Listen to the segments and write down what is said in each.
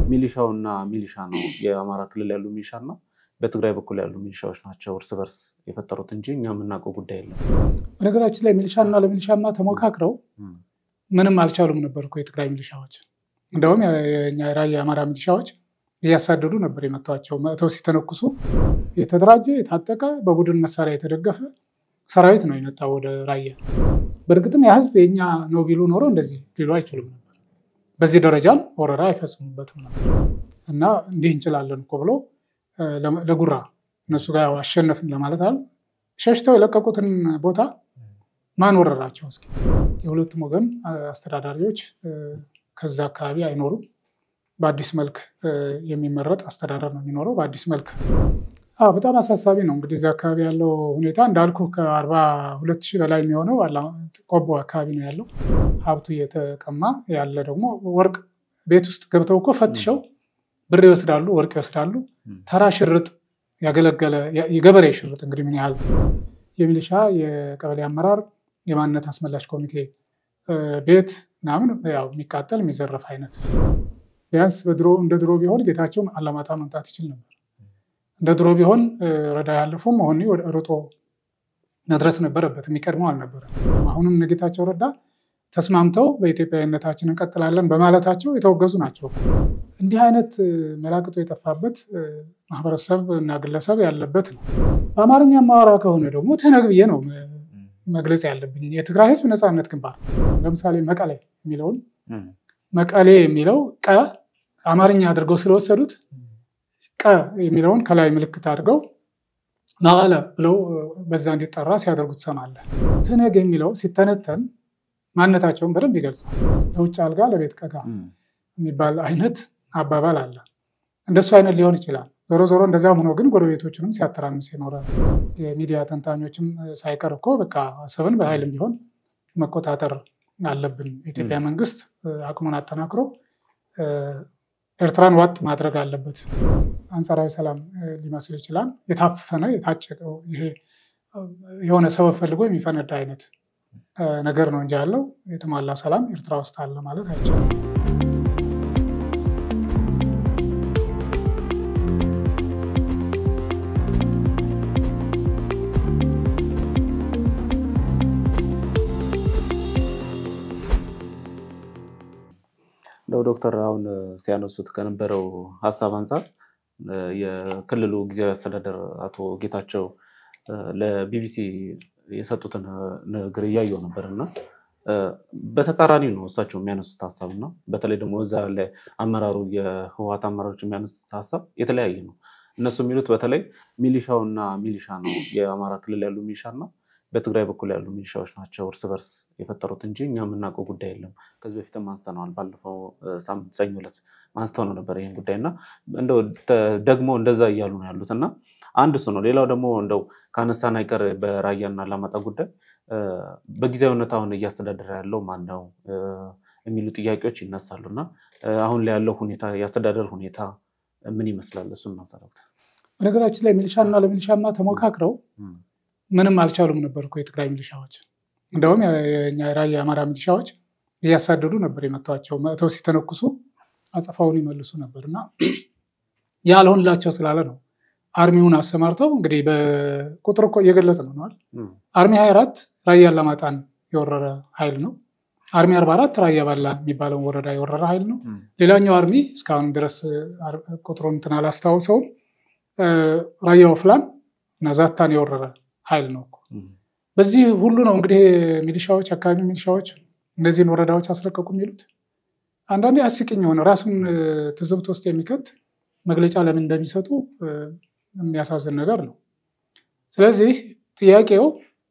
ሚሊሻውና ሚሊሻ ነው የአማራ ክልል ያሉ ሚሊሻ እና በትግራይ በኩል ያሉ ሚሊሻዎች ናቸው እርስ በርስ የፈጠሩት እንጂ እኛ የምናውቀው ጉዳይ የለም። በነገራችን ላይ ሚሊሻና ለሚሊሻማ ተሞካክረው ምንም አልቻሉም ነበር እኮ የትግራይ ሚሊሻዎች። እንደውም የኛ ራያ የአማራ ሚሊሻዎች እያሳደዱ ነበር የመቷቸው። መጥተው ሲተነኩሱ የተደራጀ የታጠቀ በቡድን መሳሪያ የተደገፈ ሰራዊት ነው የመጣው ወደ ራያ። በእርግጥም ያ ህዝብ የኛ ነው ቢሉ ኖሮ እንደዚህ ሊሉ አይችሉም ነበር። በዚህ ደረጃም ወረራ አይፈጽሙበትም ነበር እና እንዲህ እንችላለን እኮ ብሎ ለጉራ እነሱ ጋር አሸነፍን ለማለት አሉ ሸሽተው የለቀቁትን ቦታ ማን ወረራቸው? እስኪ የሁለቱም ወገን አስተዳዳሪዎች ከዛ አካባቢ አይኖሩም። በአዲስ መልክ የሚመረጥ አስተዳደር ነው የሚኖረው። በአዲስ መልክ በጣም አሳሳቢ ነው። እንግዲህ እዚህ አካባቢ ያለው ሁኔታ እንዳልኩ ከአርባ ሁለት ሺህ በላይ የሚሆነው ቆቦ አካባቢ ነው ያለው። ሀብቱ እየተቀማ ያለ ደግሞ ወርቅ ቤት ውስጥ ገብተው እኮ ፈትሸው ብር ይወስዳሉ፣ ወርቅ ይወስዳሉ። ተራ ሽርጥ ያገለገለ የገበሬ ሽርጥ እንግዲህ ምን ያህል የሚሊሻ የቀበሌ አመራር የማንነት አስመላሽ ኮሚቴ ቤት ምናምን ያው የሚቃጠል የሚዘረፍ አይነት ቢያንስ በድሮ እንደ ድሮ ቢሆን ጌታቸው አላማጣ መምጣት ይችል ነበር። እንደ ድሮ ቢሆን ረዳ ያለፈው መሆኒ ርጦ መድረስ ነበረበት። የሚቀድመው አልነበረም። አሁንም እነ ጌታቸው ረዳ ተስማምተው በኢትዮጵያዊነታችን እንቀጥላለን በማለታቸው የተወገዙ ናቸው። እንዲህ አይነት መላቅጦ የጠፋበት ማህበረሰብ እና ግለሰብ ያለበት ነው። በአማርኛ ማወራ ከሆነ ደግሞ ትነግ ብዬ ነው መግለጽ ያለብኝ። የትግራይ ህዝብ ነፃነት ግንባር ለምሳሌ መቀሌ የሚለውን መቀሌ የሚለው ቀ አማርኛ አድርገው ስለወሰዱት ቀ የሚለውን ከላይ ምልክት አድርገው መቀለ ብለው በዛ እንዲጠራ ሲያደርጉ ትሰማለህ። ትነግ የሚለው ሲተነተን ማንነታቸውን በደንብ ይገልጻል። ለውጭ አልጋ ለቤት ቀጋ የሚባል አይነት አባባል አለ። እንደሱ አይነት ሊሆን ይችላል። ዞሮ ዞሮ እንደዚያም ሆኖ ግን ጎረቤቶችንም ሲያተራምስ የኖረ የሚዲያ ተንታኞችም ሳይቀር እኮ በቃ አሰብን በኃይልም ቢሆን መቆጣጠር አለብን፣ የኢትዮጵያ መንግስት አቅሙን አጠናክሮ ኤርትራን ዋጥ ማድረግ አለበት። አንጻራዊ ሰላም ሊመስል ይችላል። የታፈነ የታጨቀው ይሄ የሆነ ሰበብ ፈልጎ የሚፈነዳ አይነት ነገር ነው እንጂ ያለው የተሟላ ሰላም ኤርትራ ውስጥ አለ ማለት አይቻልም። እንደው ዶክተር አሁን ሲያነሱት ከነበረው ሀሳብ አንጻር የክልሉ ጊዜያዊ አስተዳደር አቶ ጌታቸው ለቢቢሲ የሰጡትን ንግግር እያየው ነበር እና በተቃራኒ ነው እሳቸው የሚያነሱት ሀሳብ እና በተለይ ደግሞ እዛ ላይ አመራሩ የህወሓት አመራሮች የሚያነሱት ሀሳብ የተለያየ ነው። እነሱ የሚሉት በተለይ ሚሊሻውና ሚሊሻ ነው የአማራ ክልል ያሉ ሚሊሻ እና በትግራይ በኩል ያሉ ሚሊሻዎች ናቸው እርስ በርስ የፈጠሩት እንጂ እኛ የምናውቀው ጉዳይ የለም። ከዚህ በፊትም አንስተነዋል። ባለፈው ሳምንት ሰኞ ዕለት አንስተው ነው ነበር ይህን ጉዳይ እና እንደው ደግሞ እንደዛ እያሉ ነው ያሉት እና አንድ እሱ ነው። ሌላው ደግሞ እንደው ከአነሳን አይቀር በራያና አላማጣ ጉዳይ በጊዜያዊነት አሁን እያስተዳደረ ያለው ማን ነው የሚሉ ጥያቄዎች ይነሳሉ እና አሁን ላይ ያለው ሁኔታ የአስተዳደር ሁኔታ ምን ይመስላል? እሱን ማሰራት በነገራችን ላይ ሚሊሻና ለሚሊሻማ ተሞካክረው ምንም አልቻሉም ነበር እኮ የትግራይ ሚሊሻዎች። እንደውም የኛ ራያ የአማራ ሚሊሻዎች እያሳደዱ ነበር የመቷቸው። መጥተው ሲተነኩሱ አጸፋውን ይመልሱ ነበር እና ያልሆንላቸው ስላለ ነው አርሚውን አሰማርተው እንግዲህ በቁጥር እኮ እየገለጽ ነው ነዋል። አርሚ 24 ራያ አላማጣን የወረረ ኃይል ነው። አርሚ 44 ራያ ባላ የሚባለውን ወረዳ የወረረ ኃይል ነው። ሌላኛው አርሚ እስካሁን ድረስ ቁጥሩን እንትን አላስታውሰውም። ራያ ወፍላን እና ዛታን የወረረ ኃይል ነው እኮ። በዚህ ሁሉ ነው እንግዲህ ሚሊሻዎች፣ አካባቢ ሚሊሻዎች እነዚህን ወረዳዎች አስለቀቁ የሚሉት። አንዳንዴ አስቂኝ የሆነ ራሱን ትዝብት ውስጥ የሚከት መግለጫ ለምን እንደሚሰጡ የሚያሳዝን ነገር ነው። ስለዚህ ጥያቄው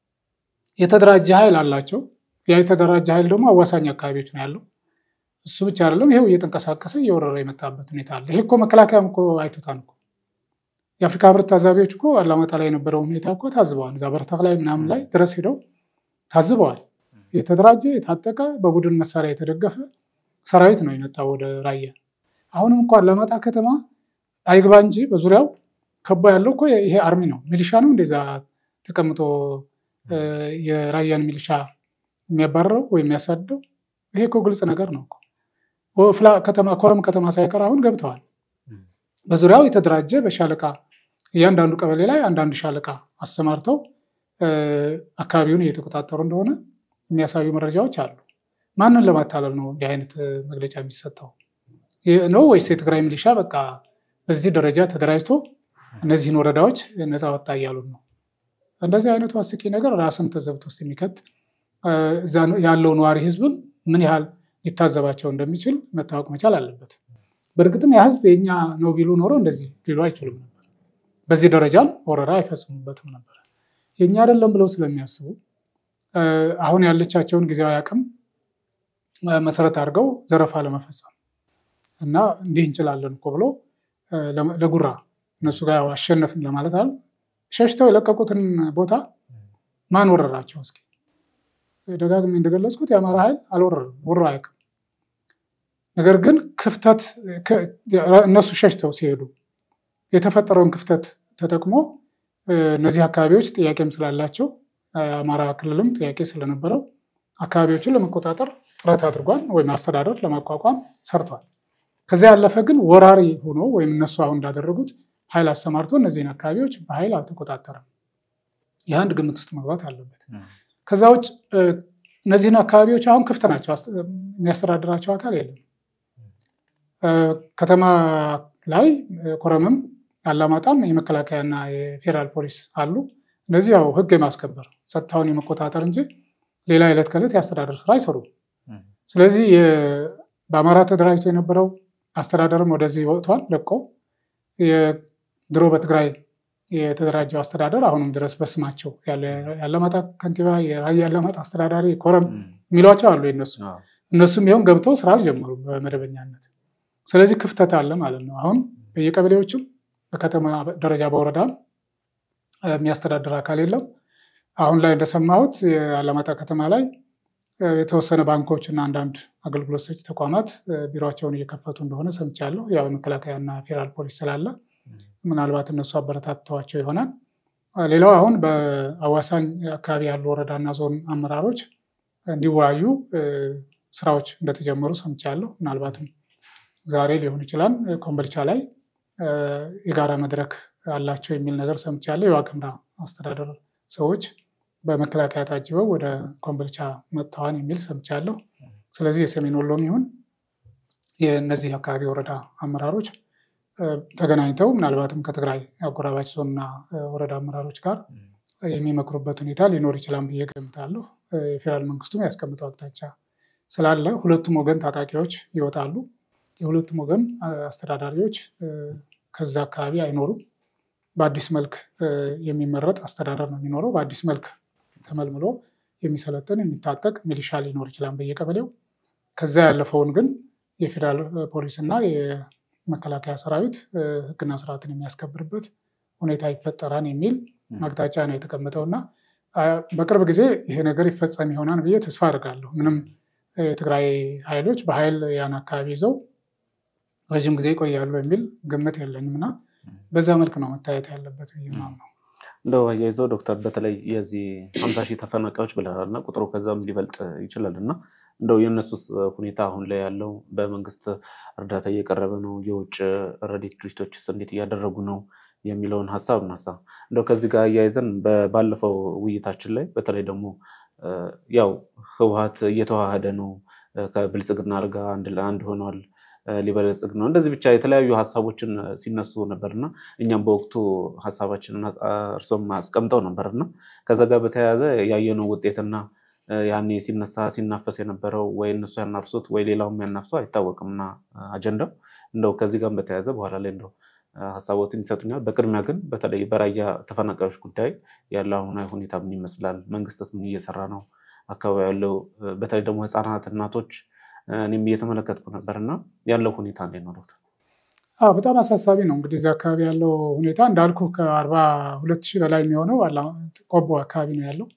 የተደራጀ ኃይል አላቸው። ያ የተደራጀ ኃይል ደግሞ አዋሳኝ አካባቢዎች ነው ያለው። እሱ ብቻ አይደለም፣ ይሄው እየተንቀሳቀሰ እየወረረ የመጣበት ሁኔታ አለ። ይሄ እኮ መከላከያም እኮ አይቶታል እኮ የአፍሪካ ህብረት ታዛቢዎች እኮ አላማጣ ላይ የነበረውን ሁኔታ እኮ ታዝበዋል። እዛ በረታክ ላይ ምናምን ላይ ድረስ ሄደው ታዝበዋል። የተደራጀ የታጠቀ በቡድን መሳሪያ የተደገፈ ሰራዊት ነው የመጣው ወደ ራያ። አሁንም እንኳ አላማጣ ከተማ አይግባ እንጂ በዙሪያው ከቦ ያለው እኮ ይሄ አርሚ ነው። ሚሊሻ ነው እንደዛ ተቀምጦ የራያን ሚሊሻ የሚያባረረው ወይም የሚያሳድደው። ይሄ እኮ ግልጽ ነገር ነው እኮ። ወፍላ ከተማ ኮረም ከተማ ሳይቀር አሁን ገብተዋል። በዙሪያው የተደራጀ በሻለቃ እያንዳንዱ ቀበሌ ላይ አንዳንድ ሻለቃ አሰማርተው አካባቢውን እየተቆጣጠሩ እንደሆነ የሚያሳዩ መረጃዎች አሉ። ማንን ለማታለል ነው እንዲህ አይነት መግለጫ የሚሰጠው ነው? ወይስ የትግራይ ሚሊሻ በቃ በዚህ ደረጃ ተደራጅቶ እነዚህን ወረዳዎች ነፃ ወጣ እያሉን ነው? እንደዚህ አይነቱ አስቂ ነገር ራስን ተዘብት ውስጥ የሚከት እዛ ያለው ነዋሪ ህዝብን ምን ያህል ሊታዘባቸው እንደሚችል መታወቅ መቻል አለበት። በእርግጥም ያ ህዝብ የኛ ነው ቢሉ ኖሮ እንደዚህ ሊሉ አይችሉም ነበር። በዚህ ደረጃም ወረራ አይፈጽሙበትም ነበር። የኛ አይደለም ብለው ስለሚያስቡ አሁን ያለቻቸውን ጊዜያዊ አቅም መሰረት አድርገው ዘረፋ ለመፈጸም እና እንዲህ እንችላለን እኮ ብሎ ለጉራ እነሱ ጋር አሸነፍን ለማለት አለ ሸሽተው የለቀቁትን ቦታ ማን ወረራቸው? እስኪ ደጋግሜ እንደገለጽኩት የአማራ ኃይል አልወረርም፣ ወሮ አያውቅም። ነገር ግን ክፍተት እነሱ ሸሽተው ሲሄዱ የተፈጠረውን ክፍተት ተጠቅሞ እነዚህ አካባቢዎች ጥያቄም ስላላቸው አማራ ክልልም ጥያቄ ስለነበረው አካባቢዎችን ለመቆጣጠር ጥረት አድርጓል፣ ወይም አስተዳደር ለማቋቋም ሰርቷል። ከዚያ ያለፈ ግን ወራሪ ሆኖ ወይም እነሱ አሁን እንዳደረጉት ኃይል አሰማርቶ እነዚህን አካባቢዎች በኃይል አልተቆጣጠረም። ይህ አንድ ግምት ውስጥ መግባት አለበት። ከዛ ውጭ እነዚህን አካባቢዎች አሁን ክፍት ናቸው፣ የሚያስተዳድራቸው አካል የለም። ከተማ ላይ ኮረምም አላማጣም የመከላከያና የፌዴራል ፖሊስ አሉ። እነዚህ ያው ህግ የማስከበር ጸጥታውን የመቆጣጠር እንጂ ሌላ ዕለት ከዕለት የአስተዳደር ስራ አይሰሩም። ስለዚህ በአማራ ተደራጅቶ የነበረው አስተዳደርም ወደዚህ ወጥቷል ለቆ ድሮ በትግራይ የተደራጀው አስተዳደር አሁንም ድረስ በስማቸው የአላማጣ ከንቲባ፣ የራያ አላማጣ አስተዳዳሪ፣ ኮረም የሚሏቸው አሉ የነሱ እነሱም ይኸውም ገብተው ስራ አልጀመሩም በመደበኛነት። ስለዚህ ክፍተት አለ ማለት ነው። አሁን በየቀበሌዎችም በከተማ ደረጃ በወረዳም የሚያስተዳድር አካል የለም። አሁን ላይ እንደሰማሁት የአላማጣ ከተማ ላይ የተወሰነ ባንኮች እና አንዳንድ አገልግሎት ሰጪ ተቋማት ቢሮቸውን እየከፈቱ እንደሆነ ሰምቻለሁ። ያው የመከላከያና ፌዴራል ፖሊስ ስላለ ምናልባት እነሱ አበረታተዋቸው ይሆናል። ሌላው አሁን በአዋሳኝ አካባቢ ያሉ ወረዳና ዞን አመራሮች እንዲወያዩ ስራዎች እንደተጀመሩ ሰምቻለሁ። ምናልባትም ዛሬ ሊሆን ይችላል። ኮምቦልቻ ላይ የጋራ መድረክ አላቸው የሚል ነገር ሰምቻለሁ። የዋግምራ አስተዳደር ሰዎች በመከላከያ ታጅበው ወደ ኮምቦልቻ መጥተዋን የሚል ሰምቻለሁ። ስለዚህ የሰሜን ወሎም ይሁን የእነዚህ አካባቢ ወረዳ አመራሮች ተገናኝተው ምናልባትም ከትግራይ አጎራባች ዞንና ወረዳ አመራሮች ጋር የሚመክሩበት ሁኔታ ሊኖር ይችላል ብዬ ገምታለሁ። የፌዴራል መንግስቱም ያስቀምጠው አቅጣጫ ስላለ ሁለቱም ወገን ታጣቂዎች ይወጣሉ። የሁለቱም ወገን አስተዳዳሪዎች ከዛ አካባቢ አይኖሩም። በአዲስ መልክ የሚመረጥ አስተዳደር ነው የሚኖረው። በአዲስ መልክ ተመልምሎ የሚሰለጥን የሚታጠቅ ሚሊሻ ሊኖር ይችላል በየቀበሌው። ከዛ ያለፈውን ግን የፌዴራል ፖሊስ እና የመከላከያ ሰራዊት ሕግና ስርዓትን የሚያስከብርበት ሁኔታ ይፈጠራል የሚል አቅጣጫ ነው የተቀመጠው እና በቅርብ ጊዜ ይሄ ነገር ይፈጸም ይሆናል ብዬ ተስፋ አድርጋለሁ። ምንም የትግራይ ኃይሎች በኃይል ያን አካባቢ ይዘው ረዥም ጊዜ ይቆያሉ የሚል ግምት የለኝም እና በዛ መልክ ነው መታየት ያለበት ብዬ ነው። እንደው አያይዘው ዶክተር በተለይ የዚህ ሀምሳ ሺህ ተፈናቃዮች ብለናል እና ቁጥሩ ከዛም ሊበልጥ ይችላል እና እንደው የእነሱስ ሁኔታ አሁን ላይ ያለው በመንግስት እርዳታ እየቀረበ ነው? የውጭ ረድኤት ድርጅቶችስ እንዴት እያደረጉ ነው የሚለውን ሀሳብ እናሳ። እንደው ከዚህ ጋር አያይዘን ባለፈው ውይይታችን ላይ በተለይ ደግሞ ያው ህወሓት እየተዋሃደ ነው ከብልጽግና ጋር አንድ ለአንድ ሆኗል ሊበለጽግ ነው እንደዚህ ብቻ የተለያዩ ሀሳቦችን ሲነሱ ነበርና እኛም በወቅቱ ሀሳባችንን እርሶም አስቀምጠው ነበርና ከዛ ጋር በተያያዘ ያየነው ውጤትና ያኔ ሲነሳ ሲናፈስ የነበረው ወይ እነሱ ያናፍሱት ወይ ሌላውም ያናፍሰው አይታወቅምና አጀንዳው እንደው ከዚህ ጋር በተያያዘ በኋላ ላይ እንደው ሀሳቦትን ይሰጡኛል። በቅድሚያ ግን በተለይ በራያ ተፈናቃዮች ጉዳይ ያለው አሁናዊ ሁኔታ ምን ይመስላል? መንግስትስ ምን እየሰራ ነው? አካባቢ ያለው በተለይ ደግሞ ህፃናት፣ እናቶች እኔም እየተመለከትኩ ነበር እና ያለው ሁኔታ እንዴት ነው ዶክተር? አዎ በጣም አሳሳቢ ነው። እንግዲህ እዚህ አካባቢ ያለው ሁኔታ እንዳልኩ ከአርባ ሁለት ሺህ በላይ የሚሆነው ቆቦ አካባቢ ነው ያለው።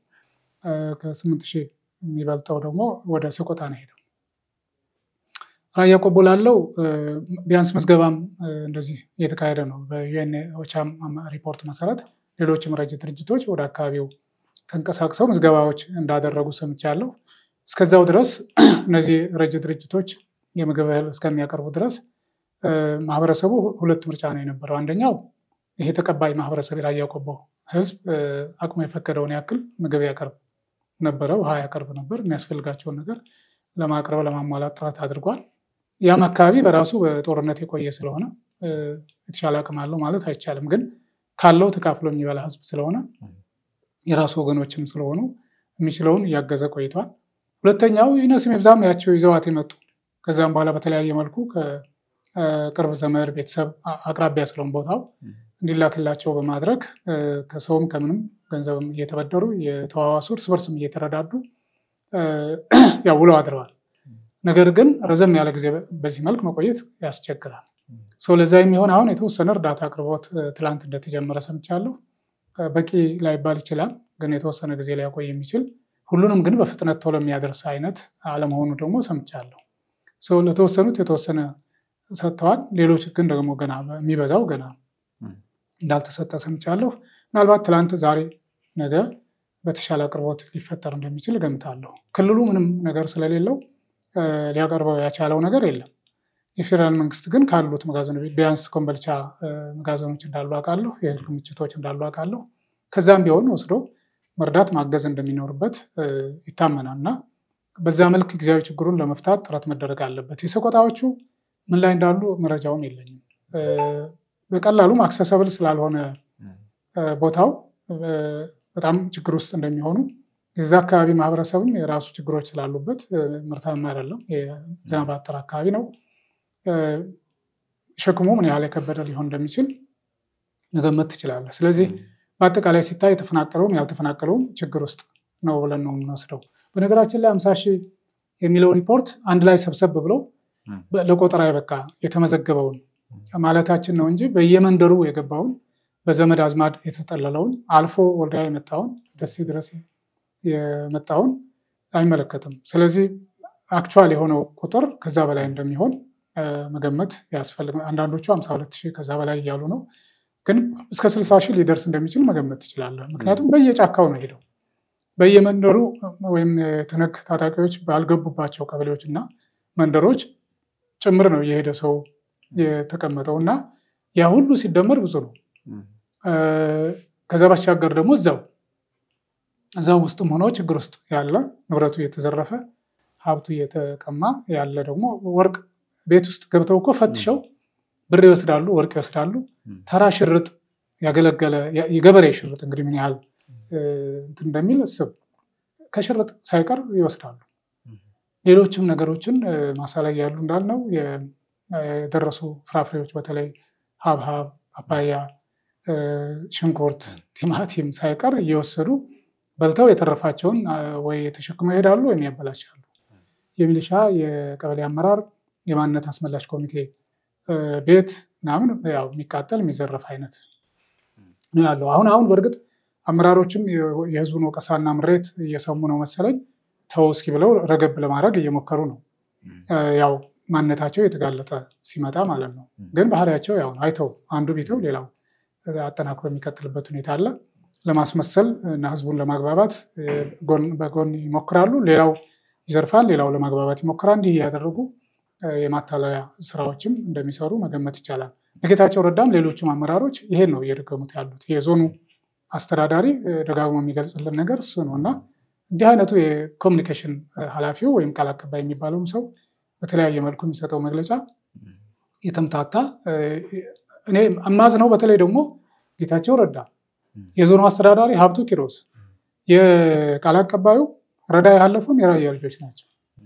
ከስምንት ሺህ የሚበልጠው ደግሞ ወደ ሰቆጣ ነው ሄደው። ራያ ቆቦ ላለው ቢያንስ ምዝገባም እንደዚህ እየተካሄደ ነው። በዩኤን ኦቻም ሪፖርት መሰረት ሌሎችም ረጅ ድርጅቶች ወደ አካባቢው ተንቀሳቅሰው ምዝገባዎች እንዳደረጉ ሰምቻለሁ። እስከዛው ድረስ እነዚህ ረጅ ድርጅቶች የምግብ እህል እስከሚያቀርቡ ድረስ ማህበረሰቡ ሁለት ምርጫ ነው የነበረው። አንደኛው ይሄ ተቀባይ ማህበረሰብ የራያ ቆቦ ህዝብ አቅሙ የፈቀደውን ያክል ምግብ ያቀርብ ነበረ፣ ውሃ ያቀርብ ነበር። የሚያስፈልጋቸውን ነገር ለማቅረብ ለማሟላት ጥረት አድርጓል። ያም አካባቢ በራሱ በጦርነት የቆየ ስለሆነ የተሻለ አቅም አለው ማለት አይቻልም። ግን ካለው ተካፍሎ የሚበላ ህዝብ ስለሆነ የራሱ ወገኖችም ስለሆኑ የሚችለውን እያገዘ ቆይቷል። ሁለተኛው ይነስም ይብዛም ያቸው ይዘዋት የመጡ ከዚያም በኋላ በተለያየ መልኩ ከቅርብ ዘመድ ቤተሰብ አቅራቢያ ስለሆን ቦታው እንዲላክላቸው በማድረግ ከሰውም ከምንም ገንዘብም እየተበደሩ የተዋዋሱ እርስ በርስም እየተረዳዱ ያው ውለው አድረዋል። ነገር ግን ረዘም ያለ ጊዜ በዚህ መልክ መቆየት ያስቸግራል። ሰው ለዛ የሚሆን አሁን የተወሰነ እርዳታ አቅርቦት ትላንት እንደተጀመረ ሰምቻለሁ። በቂ ላይባል ይችላል፣ ግን የተወሰነ ጊዜ ሊያቆይ የሚችል ሁሉንም ግን በፍጥነት ቶሎ የሚያደርስ አይነት አለመሆኑ ደግሞ ሰምቻለሁ። ሰው ለተወሰኑት የተወሰነ ሰጥተዋል። ሌሎች ግን ደግሞ ገና የሚበዛው ገና እንዳልተሰጠ ሰምቻለሁ። ምናልባት ትላንት፣ ዛሬ፣ ነገ በተሻለ አቅርቦት ሊፈጠር እንደሚችል እገምታለሁ። ክልሉ ምንም ነገር ስለሌለው ሊያቀርበው ያቻለው ነገር የለም። የፌዴራል መንግስት ግን ካሉት መጋዘኖች ቢያንስ ኮምበልቻ መጋዘኖች እንዳሉ አውቃለሁ፣ የእህል ክምችቶች እንዳሉ አውቃለሁ። ከዛም ቢሆን ወስዶ መርዳት ማገዝ እንደሚኖርበት ይታመናል እና በዛ መልክ ጊዜያዊ ችግሩን ለመፍታት ጥረት መደረግ አለበት። የሰቆጣዎቹ ምን ላይ እንዳሉ መረጃውም የለኝም። በቀላሉም አክሰሰብል ስላልሆነ ቦታው በጣም ችግር ውስጥ እንደሚሆኑ የዛ አካባቢ ማህበረሰብም የራሱ ችግሮች ስላሉበት ምርታማ አይደለም። የዝናብ አጠር አካባቢ ነው። ሸክሙ ምን ያህል የከበደ ሊሆን እንደሚችል መገመት ትችላለህ። ስለዚህ በአጠቃላይ ሲታይ የተፈናቀለውም ያልተፈናቀለውም ችግር ውስጥ ነው ብለን ነው የምንወስደው። በነገራችን ላይ አምሳ ሺህ የሚለው ሪፖርት አንድ ላይ ሰብሰብ ብለው ለቆጠራ የበቃ የተመዘገበውን ማለታችን ነው እንጂ በየመንደሩ የገባውን በዘመድ አዝማድ የተጠለለውን አልፎ ወልዲያ የመጣውን ደሴ ድረስ የመጣውን አይመለከትም። ስለዚህ አክቹዋል የሆነው ቁጥር ከዛ በላይ እንደሚሆን መገመት ያስፈልግ። አንዳንዶቹ ሀምሳ ሁለት ሺህ ከዛ በላይ እያሉ ነው፣ ግን እስከ ስልሳ ሺህ ሊደርስ እንደሚችል መገመት ትችላለህ። ምክንያቱም በየጫካው ነው ሄደው በየመንደሩ ወይም የትነግ ታጣቂዎች ባልገቡባቸው ቀበሌዎች እና መንደሮች ጭምር ነው የሄደ ሰው የተቀመጠው እና ያ ሁሉ ሲደመር ብዙ ነው። ከዛ ባሻገር ደግሞ እዛው እዛው ውስጥም ሆኖ ችግር ውስጥ ያለ ንብረቱ እየተዘረፈ ሀብቱ እየተቀማ ያለ ደግሞ ወርቅ ቤት ውስጥ ገብተው እኮ ፈትሸው ብር ይወስዳሉ፣ ወርቅ ይወስዳሉ። ተራ ሽርጥ ያገለገለ የገበሬ ሽርጥ እንግዲህ ምን ያህል እንትን እንደሚል እስብ ከሽርጥ ሳይቀር ይወስዳሉ። ሌሎችም ነገሮችን ማሳ ላይ ያሉ እንዳልነው የደረሱ ፍራፍሬዎች በተለይ ሀብሀብ፣ ፓፓያ፣ ሽንኩርት፣ ቲማቲም ሳይቀር እየወሰዱ በልተው የተረፋቸውን ወይ ተሸክመው ይሄዳሉ ወይም ያበላሻሉ። የሚሊሻ የቀበሌ አመራር የማንነት አስመላሽ ኮሚቴ ቤት ምናምን ያው የሚቃጠል የሚዘረፍ አይነት ነው ያለው። አሁን አሁን በእርግጥ አመራሮችም የህዝቡን ወቀሳና ምሬት እየሰሙ ነው መሰለኝ ተው እስኪ ብለው ረገብ ለማድረግ እየሞከሩ ነው። ያው ማንነታቸው የተጋለጠ ሲመጣ ማለት ነው። ግን ባህሪያቸው ያው አይተው አንዱ ቢተው ሌላው አጠናክሮ የሚቀጥልበት ሁኔታ አለ። ለማስመሰል እና ህዝቡን ለማግባባት በጎን ይሞክራሉ። ሌላው ይዘርፋል፣ ሌላው ለማግባባት ይሞክራል። እንዲህ እያደረጉ የማታለያ ስራዎችም እንደሚሰሩ መገመት ይቻላል። ጌታቸው ረዳም ሌሎችም አመራሮች ይሄን ነው እየደገሙት ያሉት። የዞኑ አስተዳዳሪ ደጋግሞ የሚገልጽልን ነገር እሱ ነው እና እንዲህ አይነቱ የኮሚኒኬሽን ኃላፊው ወይም ቃል አቀባይ የሚባለውም ሰው በተለያየ መልኩ የሚሰጠው መግለጫ የተምታታ እኔ አማዝ ነው። በተለይ ደግሞ ጌታቸው ረዳ፣ የዞኑ አስተዳዳሪ ሀብቱ ኪሮስ፣ የቃል አቀባዩ ረዳ ያለፉም የራያ ልጆች ናቸው።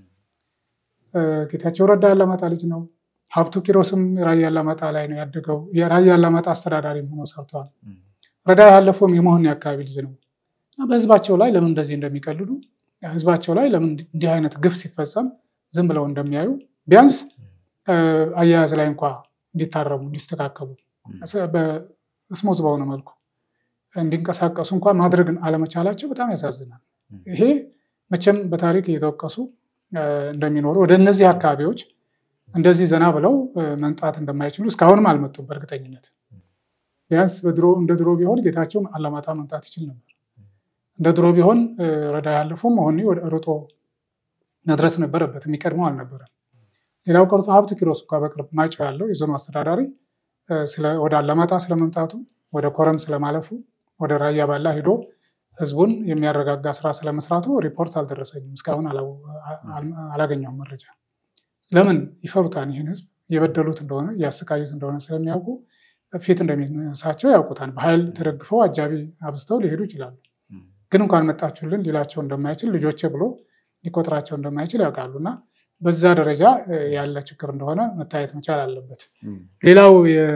ጌታቸው ረዳ ያላማጣ ልጅ ነው። ሀብቱ ኪሮስም ራያ ያላማጣ ላይ ነው ያደገው። የራያ ያላማጣ አስተዳዳሪም ሆኖ ሰርተዋል። ረዳ ያለፈውም የመሆን የአካባቢ ልጅ ነው እና በህዝባቸው ላይ ለምን እንደዚህ እንደሚቀልዱ ህዝባቸው ላይ ለምን እንዲህ አይነት ግፍ ሲፈጸም ዝም ብለው እንደሚያዩ ቢያንስ አያያዝ ላይ እንኳ እንዲታረሙ እንዲስተካከሉ በስሞዝ በሆነ መልኩ እንዲንቀሳቀሱ እንኳ ማድረግን አለመቻላቸው በጣም ያሳዝናል። ይሄ መቼም በታሪክ እየተወቀሱ እንደሚኖሩ ወደ እነዚህ አካባቢዎች እንደዚህ ዘና ብለው መምጣት እንደማይችሉ እስካሁንም አልመጡም። በእርግጠኝነት ቢያንስ በድሮ እንደ ድሮ ቢሆን ጌታቸውም አላማጣ መምጣት ይችል ነበር። እንደ ድሮ ቢሆን ረዳ ያለፉም መሆኒ ሮጦ መድረስ ነበረበት። የሚቀድመው አልነበረም። ሌላው ቀርቶ ሀብት ኪሮስ እንኳ በቅርብ ማይጨው ያለው የዞኑ አስተዳዳሪ ወደ አላማጣ ስለመምጣቱ፣ ወደ ኮረም ስለማለፉ፣ ወደ ራያ ባላ ሂዶ ህዝቡን የሚያረጋጋ ስራ ስለመስራቱ ሪፖርት አልደረሰኝም። እስካሁን አላገኘሁም መረጃ። ለምን ይፈሩታል? ይህን ህዝብ የበደሉት እንደሆነ እያሰቃዩት እንደሆነ ስለሚያውቁ ፊት እንደሚነሳቸው ያውቁታል። በኃይል ተደግፈው አጃቢ አብዝተው ሊሄዱ ይችላሉ። ግን እንኳን መጣችሁልን ሊላቸው እንደማይችል ልጆቼ ብሎ ሊቆጥራቸው እንደማይችል ያውቃሉ። እና በዛ ደረጃ ያለ ችግር እንደሆነ መታየት መቻል አለበት። ሌላው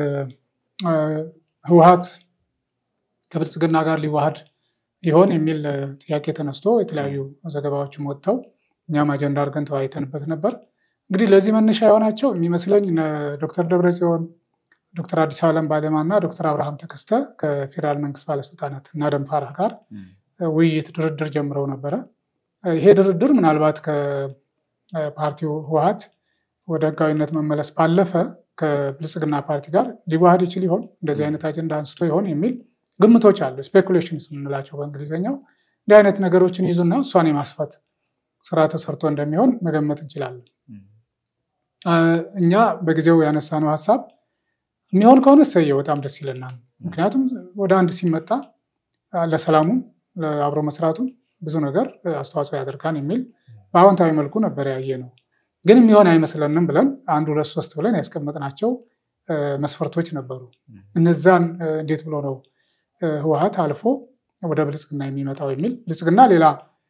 ህወሓት ከብልጽግና ጋር ሊዋሃድ ይሆን የሚል ጥያቄ ተነስቶ የተለያዩ ዘገባዎችም ወጥተው እኛም አጀንዳ አድርገን ተወያይተንበት ነበር። እንግዲህ ለዚህ መነሻ የሆናቸው የሚመስለኝ ዶክተር ደብረጽዮን፣ ዶክተር አዲስ ዓለም ባሌማ እና ዶክተር አብርሃም ተከስተ ከፌዴራል መንግስት ባለስልጣናት እና ደንፋራህ ጋር ውይይት ድርድር ጀምረው ነበረ። ይሄ ድርድር ምናልባት ከፓርቲው ህወሓት ወደ ህጋዊነት መመለስ ባለፈ ከብልጽግና ፓርቲ ጋር ሊዋሃድ ይችል ይሆን እንደዚህ አይነት አጀንዳ አንስቶ ይሆን የሚል ግምቶች አሉ። ስፔኩሌሽንስ የምንላቸው በእንግሊዝኛው እንዲህ አይነት ነገሮችን ይዙና እሷን የማስፋት ስራ ተሰርቶ እንደሚሆን መገመት እንችላለን። እኛ በጊዜው ያነሳነው ሀሳብ የሚሆን ከሆነ እሰየው በጣም ደስ ይለናል። ምክንያቱም ወደ አንድ ሲመጣ ለሰላሙም ለአብሮ መስራቱም ብዙ ነገር አስተዋጽኦ ያደርጋል የሚል በአዎንታዊ መልኩ ነበር ያየ ነው። ግን የሚሆን አይመስለንም ብለን አንድ ሁለት ሶስት ብለን ያስቀመጥናቸው መስፈርቶች ነበሩ። እነዛን እንዴት ብሎ ነው ህወሓት አልፎ ወደ ብልጽግና የሚመጣው የሚል ብልጽግና ሌላ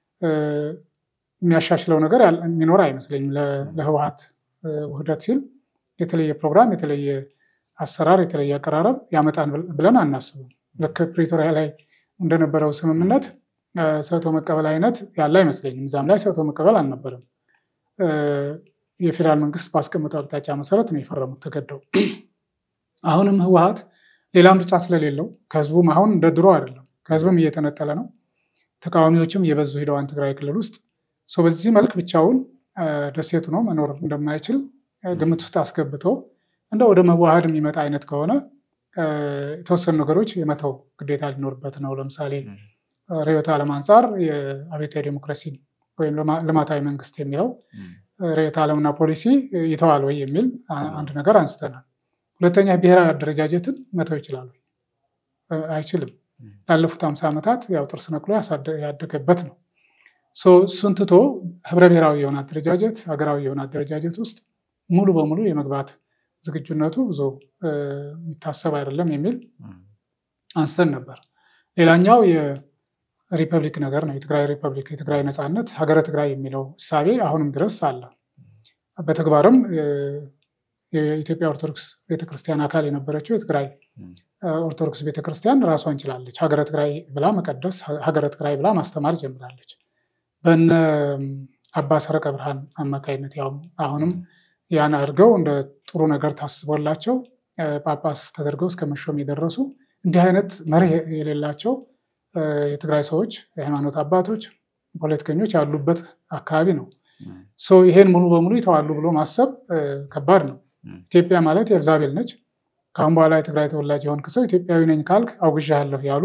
የሚያሻሽለው ነገር የሚኖር አይመስለኝም። ለህወሓት ውህደት ሲል የተለየ ፕሮግራም፣ የተለየ አሰራር፣ የተለየ አቀራረብ ያመጣን ብለን አናስብም። ልክ ፕሪቶሪያ ላይ እንደነበረው ስምምነት ሰጥቶ መቀበል አይነት ያለ አይመስለኝም። እዛም ላይ ሰጥቶ መቀበል አልነበረም። የፌዴራል መንግስት ባስቀመጠው አቅጣጫ መሰረት ነው የፈረሙት ተገደው። አሁንም ህወሓት ሌላ ምርጫ ስለሌለው ከህዝቡም አሁን እንደ ድሮ አይደለም፣ ከህዝብም እየተነጠለ ነው። ተቃዋሚዎችም እየበዙ ሂደዋን ትግራይ ክልል ውስጥ በዚህ መልክ ብቻውን ደሴቱ ነው መኖር እንደማይችል ግምት ውስጥ አስገብቶ እንደ ወደ መዋሃድ የሚመጣ አይነት ከሆነ የተወሰኑ ነገሮች የመተው ግዴታ ሊኖርበት ነው። ለምሳሌ ርዕዮተ ዓለም አንጻር የአብዮታዊ ዴሞክራሲ ወይም ልማታዊ መንግስት የሚለው ርዕዮተ ዓለምና ፖሊሲ ይተዋል ወይ የሚል አንድ ነገር አንስተናል። ሁለተኛ ብሔራዊ አደረጃጀትን መተው ይችላል ወይ? አይችልም። ላለፉት ሃምሳ ዓመታት ያው ጥርስ ነቅሎ ያደገበት ነው። እሱን ትቶ ህብረ ብሔራዊ የሆነ አደረጃጀት ሀገራዊ የሆነ አደረጃጀት ውስጥ ሙሉ በሙሉ የመግባት ዝግጁነቱ ብዙ የሚታሰብ አይደለም የሚል አንስተን ነበር። ሌላኛው የሪፐብሊክ ነገር ነው። የትግራይ ሪፐብሊክ፣ የትግራይ ነፃነት፣ ሀገረ ትግራይ የሚለው እሳቤ አሁንም ድረስ አለ። በተግባርም የኢትዮጵያ ኦርቶዶክስ ቤተክርስቲያን አካል የነበረችው የትግራይ ኦርቶዶክስ ቤተክርስቲያን ራሷን ችላለች። ሀገረ ትግራይ ብላ መቀደስ፣ ሀገረ ትግራይ ብላ ማስተማር ጀምራለች። በነ አባ ሰረቀ ብርሃን አማካይነት ያው አሁንም ያን አድርገው እንደ ጥሩ ነገር ታስቦላቸው ጳጳስ ተደርገው እስከ መሾም የደረሱ እንዲህ አይነት መርህ የሌላቸው የትግራይ ሰዎች፣ የሃይማኖት አባቶች፣ ፖለቲከኞች ያሉበት አካባቢ ነው። ይሄን ሙሉ በሙሉ ይተዋሉ ብሎ ማሰብ ከባድ ነው። ኢትዮጵያ ማለት ኤልዛቤል ነች። ከአሁን በኋላ የትግራይ ተወላጅ የሆንክ ሰው ኢትዮጵያዊ ነኝ ካልክ አውግዣለሁ ያሉ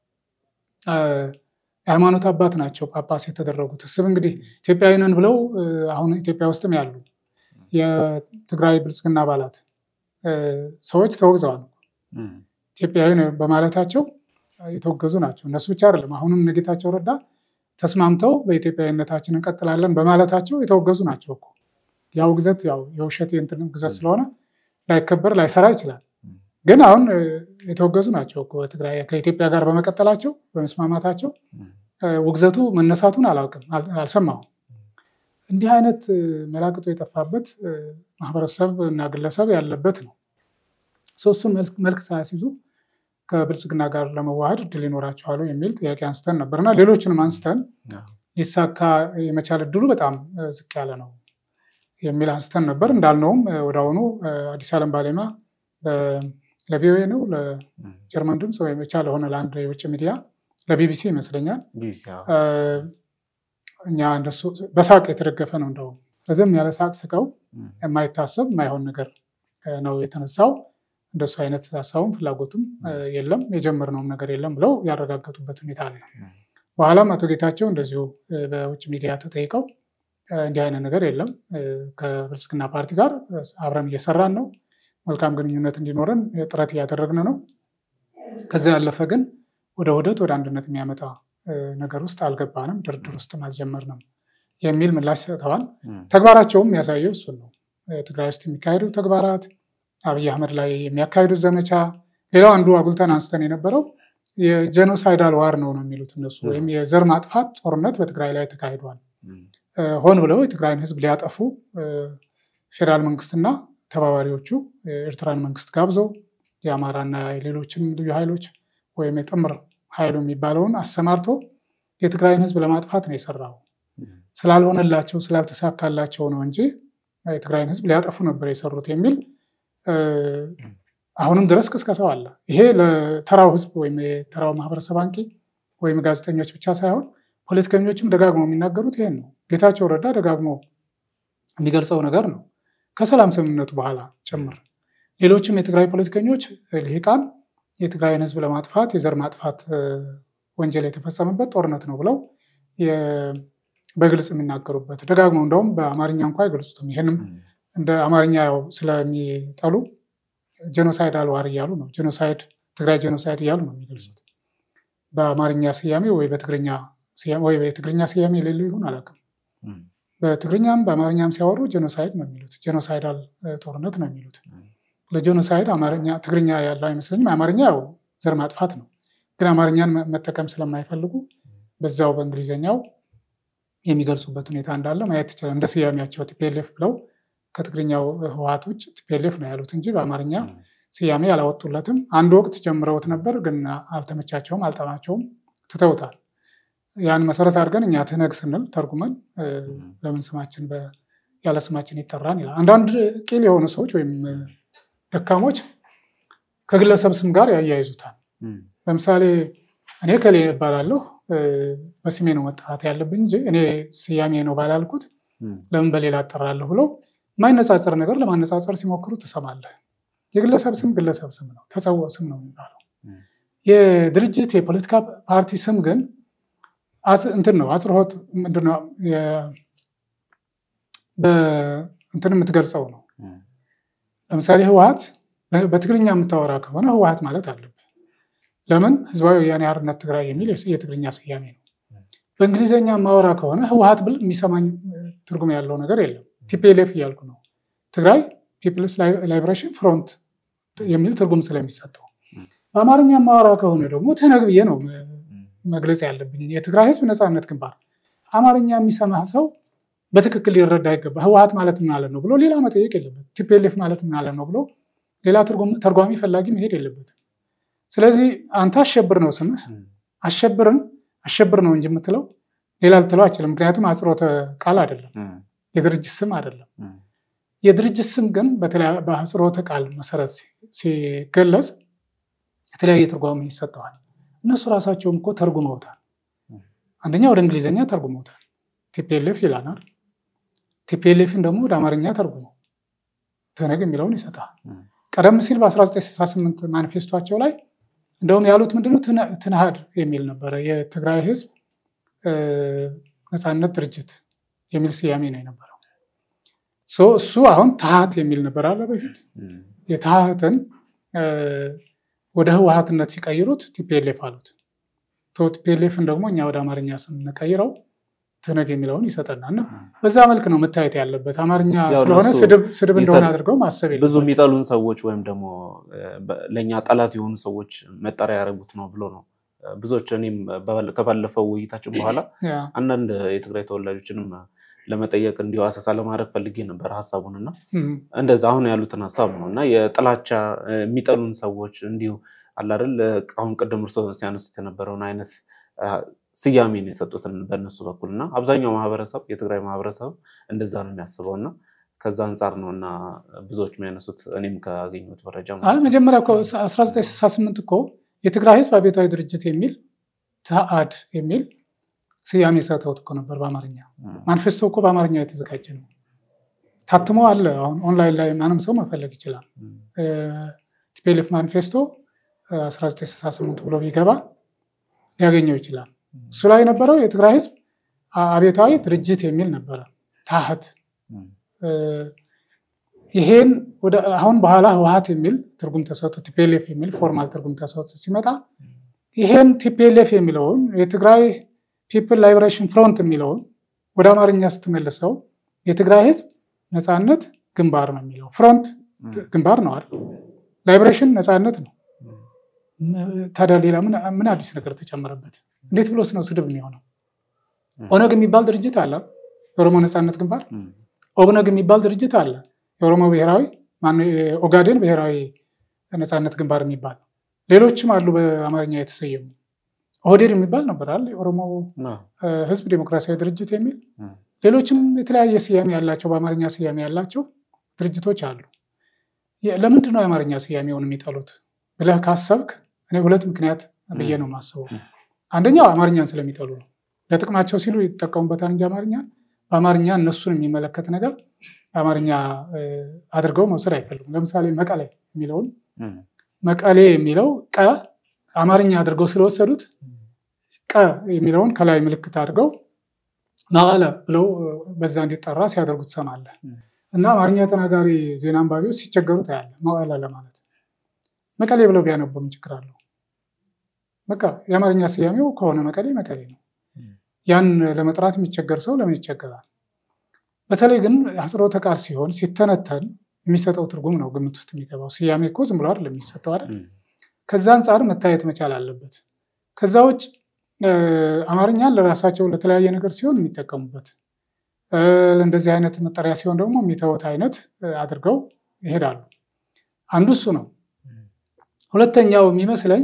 የሃይማኖት አባት ናቸው ጳጳስ የተደረጉት። እስብ እንግዲህ ኢትዮጵያዊ ነን ብለው አሁን ኢትዮጵያ ውስጥም ያሉ የትግራይ ብልጽግና አባላት ሰዎች ተወግዘዋል። ኢትዮጵያዊ በማለታቸው የተወገዙ ናቸው። እነሱ ብቻ አይደለም። አሁንም እነ ጌታቸው ረዳ ተስማምተው በኢትዮጵያዊነታችን እንቀጥላለን በማለታቸው የተወገዙ ናቸው እኮ። ያው ግዘት ያው የውሸት የእንትን ግዘት ስለሆነ ላይከበር ላይሰራ ይችላል። ግን አሁን የተወገዙ ናቸው እኮ በትግራይ ከኢትዮጵያ ጋር በመቀጠላቸው በመስማማታቸው ውግዘቱ መነሳቱን አላውቅም፣ አልሰማሁም። እንዲህ አይነት መላቅጦ የጠፋበት ማህበረሰብ እና ግለሰብ ያለበት ነው። ሶስቱን መልክ ሳያስይዙ ከብልጽግና ጋር ለመዋሃድ እድል ይኖራቸዋል የሚል ጥያቄ አንስተን ነበር እና ሌሎችንም አንስተን ሊሳካ የመቻል እድሉ በጣም ዝቅ ያለ ነው የሚል አንስተን ነበር። እንዳልነውም ወደ አሁኑ አዲስ ዓለም ባሌማ ለቪኦኤ ነው ለጀርመን ድምፅ ወይም ብቻ ለሆነ ለአንድ የውጭ ሚዲያ ለቢቢሲ ይመስለኛል እኛ እንደሱ በሳቅ የተደገፈ ነው። እንደውም ረዘም ያለ ሳቅ ስቀው የማይታሰብ የማይሆን ነገር ነው የተነሳው። እንደሱ አይነት ሀሳቡም ፍላጎቱም የለም የጀመርነውም ነገር የለም ብለው ያረጋገጡበት ሁኔታ አለ። በኋላም አቶ ጌታቸው እንደዚሁ በውጭ ሚዲያ ተጠይቀው እንዲህ አይነት ነገር የለም። ከብልጽግና ፓርቲ ጋር አብረን እየሰራን ነው። መልካም ግንኙነት እንዲኖረን ጥረት እያደረግን ነው። ከዚያ ያለፈ ግን ወደ ውህደት ወደ አንድነት የሚያመጣ ነገር ውስጥ አልገባንም፣ ድርድር ውስጥም አልጀመርንም የሚል ምላሽ ሰጥተዋል። ተግባራቸውም የሚያሳየው እሱን ነው። ትግራይ ውስጥ የሚካሄዱ ተግባራት፣ አብይ አህመድ ላይ የሚያካሂዱት ዘመቻ። ሌላው አንዱ አጉልተን አንስተን የነበረው የጄኖሳይዳል ዋር ነው ነው የሚሉት እነሱ ወይም የዘር ማጥፋት ጦርነት በትግራይ ላይ ተካሂዷል። ሆን ብለው የትግራይን ሕዝብ ሊያጠፉ ፌዴራል መንግስትና ተባባሪዎቹ የኤርትራን መንግስት ጋብዞ የአማራና የሌሎችም ልዩ ኃይሎች ወይም የጥምር ኃይሉ የሚባለውን አሰማርቶ የትግራይን ሕዝብ ለማጥፋት ነው የሰራው። ስላልሆነላቸው ስላልተሳካላቸው ነው እንጂ የትግራይን ሕዝብ ሊያጠፉ ነበር የሰሩት የሚል አሁንም ድረስ ቅስቀሳው አለ። ይሄ ለተራው ሕዝብ ወይም የተራው ማህበረሰብ አንቂ ወይም ጋዜጠኞች ብቻ ሳይሆን ፖለቲከኞችም ደጋግሞ የሚናገሩት ይሄን ነው። ጌታቸው ረዳ ደጋግሞ የሚገልጸው ነገር ነው። ከሰላም ስምምነቱ በኋላ ጭምር ሌሎችም የትግራይ ፖለቲከኞች ልሂቃን የትግራይን ህዝብ ለማጥፋት የዘር ማጥፋት ወንጀል የተፈጸመበት ጦርነት ነው ብለው በግልጽ የሚናገሩበት ደጋግመው እንደውም በአማርኛ እንኳ አይገልጹትም። ይህንም እንደ አማርኛ ያው ስለሚጠሉ ጄኖሳይድ አልዋር እያሉ ነው ጄኖሳይድ ትግራይ ጄኖሳይድ እያሉ ነው የሚገልጹት። በአማርኛ ስያሜ ወይ በትግርኛ ወይ የትግርኛ ስያሜ የሌለው ይሁን አላውቅም። በትግርኛም በአማርኛም ሲያወሩ ጄኖሳይድ ነው የሚሉት። ጄኖሳይዳል ጦርነት ነው የሚሉት። ለጄኖሳይድ አማርኛ ትግርኛ ያለው አይመስለኝም። አማርኛ ያው ዘር ማጥፋት ነው፣ ግን አማርኛን መጠቀም ስለማይፈልጉ በዛው በእንግሊዝኛው የሚገልጹበት ሁኔታ እንዳለ ማየት ይችላል። እንደ ስያሜያቸው ቲፒኤልኤፍ ብለው ከትግርኛው ህወሓት ውጭ ቲፒኤልኤፍ ነው ያሉት እንጂ በአማርኛ ስያሜ አላወጡለትም። አንድ ወቅት ጀምረውት ነበር፣ ግን አልተመቻቸውም፣ አልጠማቸውም፣ ትተውታል። ያን መሰረት አድርገን እኛ ትህነግ ስንል ተርጉመን ለምን ስማችን ያለ ስማችን ይጠራን ይላል። አንዳንድ ቂል የሆኑ ሰዎች ወይም ደካሞች ከግለሰብ ስም ጋር ያያይዙታል። ለምሳሌ እኔ ከሌ እባላለሁ በስሜ ነው መጠራት ያለብኝ እንጂ እኔ ስያሜ ነው ባላልኩት ለምን በሌላ እጠራለሁ ብለው የማይነጻጸር ነገር ለማነጻጸር ሲሞክሩ ትሰማለህ። የግለሰብ ስም ግለሰብ ስም ነው፣ ተጸውዖ ስም ነው የሚባለው። የድርጅት የፖለቲካ ፓርቲ ስም ግን እንትን ነው አጽርሆት ምንድነው እንትን የምትገልጸው ነው። ለምሳሌ ህወሓት በትግርኛ የምታወራ ከሆነ ህወሓት ማለት አለብህ። ለምን ህዝባዊ ወያኔ ሓርነት ትግራይ የሚል የትግርኛ ስያሜ ነው። በእንግሊዝኛ የማወራ ከሆነ ህወሓት ብል የሚሰማኝ ትርጉም ያለው ነገር የለም። ቲፒኤልኤፍ እያልኩ ነው። ትግራይ ፒፕልስ ላይብሬሽን ፍሮንት የሚል ትርጉም ስለሚሰጠው፣ በአማርኛ የማወራ ከሆነ ደግሞ ትህነግ ብዬ ነው መግለጽ ያለብኝ። የትግራይ ህዝብ ነፃነት ግንባር አማርኛ የሚሰማ ሰው በትክክል ሊረዳ ይገባ። ህወሓት ማለት ምን ማለት ነው ብሎ ሌላ መጠየቅ የለበት። ቲፒኤልኤፍ ማለት ምን ማለት ነው ብሎ ሌላ ተርጓሚ ፈላጊ መሄድ የለበትም። ስለዚህ አንተ አሸብር ነው ስምህ። አሸብርን አሸብር ነው እንጂ የምትለው ሌላ ልትለው አይችልም። ምክንያቱም አጽሮተ ቃል አይደለም፣ የድርጅት ስም አይደለም። የድርጅት ስም ግን በአጽሮተ ቃል መሰረት ሲገለጽ የተለያየ ትርጓሜ ይሰጠዋል። እነሱ ራሳቸውም እኮ ተርጉመውታል። አንደኛ ወደ እንግሊዝኛ ተርጉመውታል። ቲፒኤልኤፍ ይላናል። ቲፒኤልኤፍን ደግሞ ወደ አማርኛ ተርጉመው ትህነግ የሚለውን ይሰጣል። ቀደም ሲል በ1968 ማኒፌስቷቸው ላይ እንደውም ያሉት ምንድነው ትንሃድ የሚል ነበረ። የትግራይ ህዝብ ነፃነት ድርጅት የሚል ስያሜ ነው የነበረው። እሱ አሁን ታሃት የሚል ነበር አለ በፊት። የታሃትን ወደ ህወሓትነት ሲቀይሩት ቲፒኤልኤፍ አሉት። ቲፒኤልኤፍን ደግሞ እኛ ወደ አማርኛ ስንቀይረው ትህነግ የሚለውን ይሰጠናል። እና በዛ መልክ ነው መታየት ያለበት። አማርኛ ስለሆነ ስድብ እንደሆነ አድርገው ማሰብ ብዙ የሚጠሉን ሰዎች ወይም ደግሞ ለእኛ ጠላት የሆኑ ሰዎች መጠሪያ ያደረጉት ነው ብሎ ነው ብዙዎች። እኔም ከባለፈው ውይይታችን በኋላ አንዳንድ የትግራይ ተወላጆችንም ለመጠየቅ እንዲሁ አሰሳ ለማድረግ ፈልጌ ነበር ሀሳቡን እና እንደዛ አሁን ያሉትን ሀሳብ ነው እና የጥላቻ የሚጠሉን ሰዎች እንዲሁ አላደል አሁን ቅድም እርሶ ሲያነሱት የነበረውን አይነት ስያሜ ነው የሰጡትን በእነሱ በኩል እና አብዛኛው ማህበረሰብ የትግራይ ማህበረሰብ እንደዛ ነው የሚያስበው እና ከዛ አንጻር ነው እና ብዙዎች የሚያነሱት እኔም ካገኘሁት መረጃ መጀመሪያ እኮ 1968 እኮ የትግራይ ህዝብ አብዮታዊ ድርጅት የሚል ተአድ የሚል ስያሜ ሰጠውት እኮ ነበር በአማርኛ ማኒፌስቶ እኮ በአማርኛ የተዘጋጀ ነው ታትሞ አለ አሁን ኦንላይን ላይ ማንም ሰው መፈለግ ይችላል ቲፒኤልኤፍ ማኒፌስቶ 1968 ብሎ ቢገባ ሊያገኘው ይችላል እሱ ላይ የነበረው የትግራይ ህዝብ አብዮታዊ ድርጅት የሚል ነበረ ታህት ይሄን ወደ አሁን በኋላ ህወሀት የሚል ትርጉም ተሰጥቶ ቲፒኤልኤፍ የሚል ፎርማል ትርጉም ተሰጥቶ ሲመጣ ይሄን ቲፒኤልኤፍ የሚለውን የትግራይ ፒፕል ላይብሬሽን ፍሮንት የሚለውን ወደ አማርኛ ስትመልሰው የትግራይ ህዝብ ነፃነት ግንባር ነው የሚለው። ፍሮንት ግንባር ነው አይደል? ላይብሬሽን ነፃነት ነው። ታዲያ ሌላ ምን አዲስ ነገር ተጨመረበት? እንዴት ብሎስ ነው ስድብ የሚሆነው? ኦነግ የሚባል ድርጅት አለ፣ የኦሮሞ ነፃነት ግንባር። ኦብነግ የሚባል ድርጅት አለ፣ የኦሮሞ ብሔራዊ ኦጋዴን ብሔራዊ ነፃነት ግንባር የሚባል ሌሎችም አሉ በአማርኛ የተሰየሙ። ኦህዴድ የሚባል ነበር አለ የኦሮሞ ህዝብ ዴሞክራሲያዊ ድርጅት የሚል ሌሎችም የተለያየ ስያሜ ያላቸው በአማርኛ ስያሜ ያላቸው ድርጅቶች አሉ። ለምንድን ነው የአማርኛ ስያሜውን የሚጠሉት ብለህ ካሰብክ እኔ ሁለት ምክንያት ብዬ ነው የማስበው። አንደኛው አማርኛን ስለሚጠሉ ነው። ለጥቅማቸው ሲሉ ይጠቀሙበታል እንጂ አማርኛን በአማርኛ እነሱን የሚመለከት ነገር አማርኛ አድርገው መውሰድ አይፈልጉም። ለምሳሌ መቀሌ የሚለውን መቀሌ የሚለው ቀ አማርኛ አድርገው ስለወሰዱት ቀ የሚለውን ከላይ ምልክት አድርገው መቀለ ብለው በዛ እንዲጠራ ሲያደርጉ ትሰማለህ። እና አማርኛ ተናጋሪ ዜና አንባቢዎች ሲቸገሩ ታያለህ። መቀለ ለማለት መቀሌ ብለው ቢያነቡ ምን ችግር አለው? በቃ የአማርኛ ስያሜው ከሆነ መቀሌ መቀሌ ነው። ያን ለመጥራት የሚቸገር ሰው ለምን ይቸገራል? በተለይ ግን አጽሮተ ቃል ሲሆን ሲተነተን የሚሰጠው ትርጉም ነው ግምት ውስጥ የሚገባው። ስያሜ እኮ ዝም ብሎ አይደለም የሚሰጠው አይደል? ከዛ አንጻር መታየት መቻል አለበት። ከዛ ውጭ አማርኛን ለራሳቸው ለተለያየ ነገር ሲሆን የሚጠቀሙበት እንደዚህ አይነት መጠሪያ ሲሆን ደግሞ የሚተውት አይነት አድርገው ይሄዳሉ። አንዱ እሱ ነው። ሁለተኛው የሚመስለኝ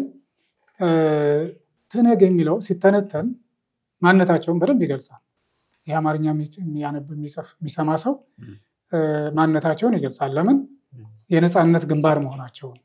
ትነግ የሚለው ሲተነተን ማንነታቸውን በደንብ ይገልጻል። ይህ አማርኛ የሚያነብ የሚጽፍ የሚሰማ ሰው ማንነታቸውን ይገልጻል። ለምን የነፃነት ግንባር መሆናቸውን